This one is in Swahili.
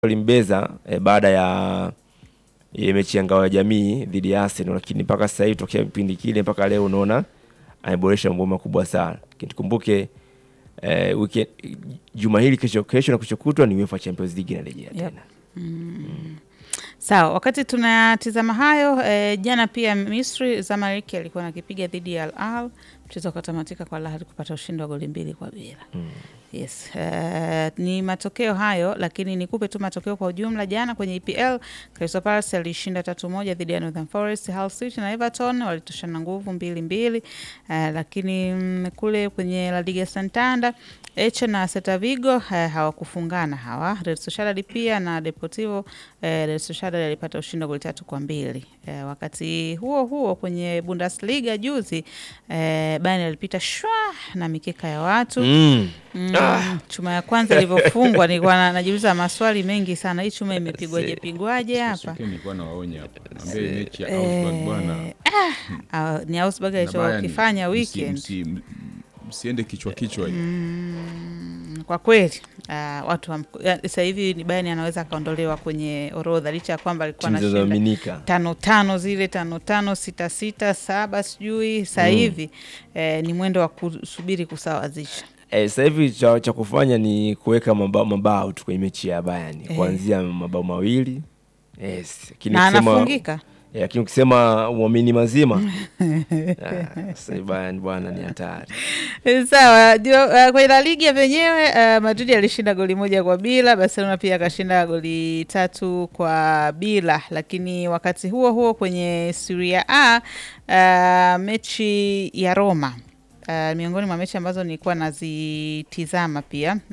walimbeza eh, baada ya ile mechi ya ngao ya jamii dhidi ya Arsenal, lakini mpaka sasa hivi tokea kipindi kile mpaka leo unaona ameboresha mambo makubwa sana. Lakini tukumbuke eh, weekend juma hili kesho, kesho na kesho kutwa ni UEFA Champions League inarejea Yep. tena. Sawa, wakati tunatizama hayo eh, jana pia Misri Zamalek alikuwa nakipiga dhidi ya Al Ahly, mchezo ukatamatika kwa Al Ahly kupata ushindi wa goli mbili kwa bila. Yes, eh, ni matokeo hayo, lakini nikupe tu matokeo kwa ujumla. Jana kwenye EPL Crystal Palace alishinda tatu moja dhidi ya Northern Forest. Hull City na Everton walitoshana nguvu mbili mbili. Eh, lakini mm, kule kwenye La Liga Santander Eche na Celta Vigo eh, hawakufungana hawa. Real Sociedad pia na Deportivo eh, Real Sociedad alipata ushindi wa goli tatu kwa mbili. Eh, wakati huo huo kwenye Bundesliga juzi eh, Bayern alipita shwa na mikeka ya watu Mm. Mm, chuma ya kwanza ilivyofungwa nilikuwa na- najiuliza maswali mengi sana. Hii chuma imepigwaje pigwaje hapa? Sokeni nilikuwa nawaonya hapa. Naambia hii mechi ya Augsburg bwana. Eh, ah, ni Augsburg na Bayern, alichokifanya msi- weekend. msi- m- Msiende kichwa kichwa hii. Mm, kwa kweli ah, watu wa- ya, sasa hivi ni Bayern anaweza akaondolewa kwenye orodha licha ya kwamba alikuwa Timu anashinda zinazoaminika. tano tano zile tano tano sita sita saba sijui sasa hivi eh, ni mwendo wa kusubiri kusawazisha. Eh, sasa hivi cha, cha kufanya ni kuweka mabao, mabao tu kwenye mechi ya Bayern Eh. kuanzia mabao mawili yes. Lakini Na ukisema- anafungika Eh, lakini ukisema uamini mazima ah, sasa hivi Bayern bwana ni hatari. Sawa, ndio uh, kwenye La Liga venyewe uh, Madrid alishinda goli moja kwa bila, Barcelona pia akashinda goli tatu kwa bila. Lakini wakati huo huo kwenye Serie A uh, mechi ya Roma Uh, miongoni mwa mechi ambazo nilikuwa nazitizama pia